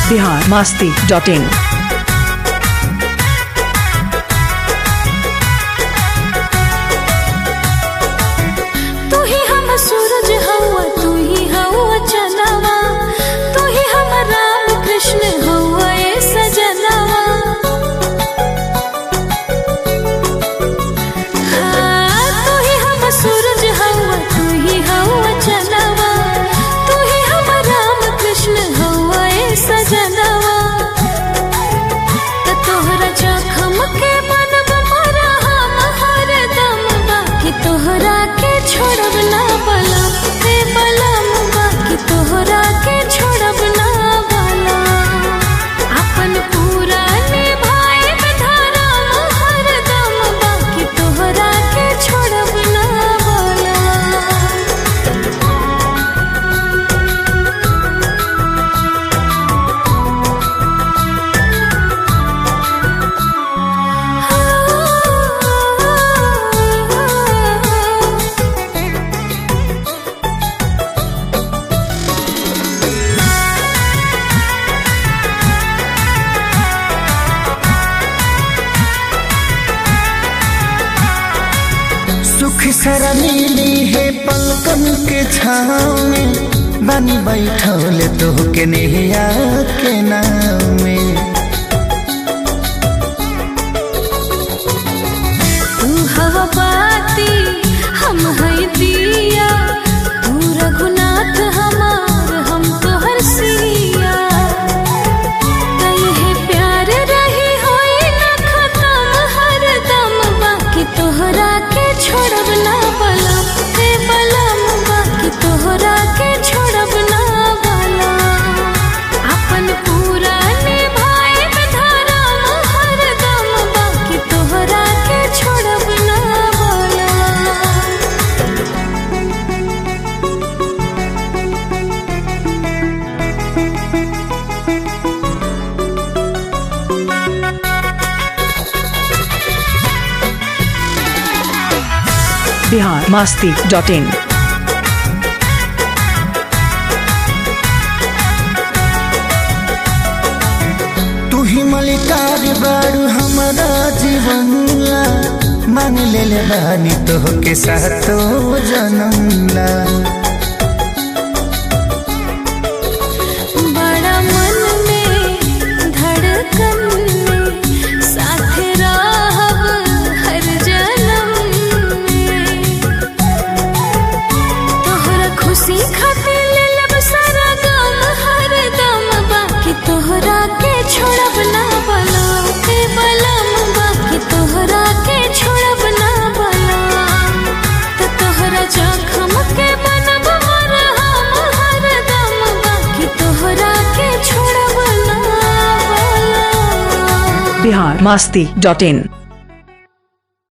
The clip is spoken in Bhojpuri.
बिहार मास्ती डॉट इन तू ही हम सूरज हवा तू ही हवा चंदवा तू ही हम राम कृष्ण हवा ए सजनवा हाँ, तू ही हम सूरज हवा तू ही हवा चंदवा तू ही हम राम कृष्ण हवा ए सजनवा त तोहरा जखम के मनब मरा हम हरदम बाकी तोहरा के छोड़ब ना बलम हे बलम बाकी तोहरा के छोड़ब ना बलम अपन पूरा निभाए धरम हरदम बाकी तोहरा के छोड़ब ना बलम सुख सरा मिली है पलकन के छाँव में बनी बैठल तो के नेहिया के नाव में तू हवा बाती हम है दिया तू रघुनाथ हमार हम तोहर सिया कहे प्यार रही होई न खत्म हरदम बाकी तोहरा के छोड़ब ना बलम हे बलम बाकी तोहरा के छोड़ब ना बलम अपन पूरा निभाए धरम हरदम बाकी तोहरा के छोड़ब ना बलम बिहार मास्ती डॉट इन तू ही मलिकार बारू हमारा जीवन ला मान ले ले बानी तो के साथो जन्म ला बड़ा मन में धड़कन में साथ रहब हर जन्म में तोहरा खुशी खातिर ले लब सारा गम हर दम बाकी तोहरा के छोड़ब ना बलम के बलम बाकी तोहरा के छोड़ब ना बलम त तोहरा जखम के बनब मरहम हरदम बाकी तोहरा के छोड़ब ना बलम बिहार मास्ती डॉट इन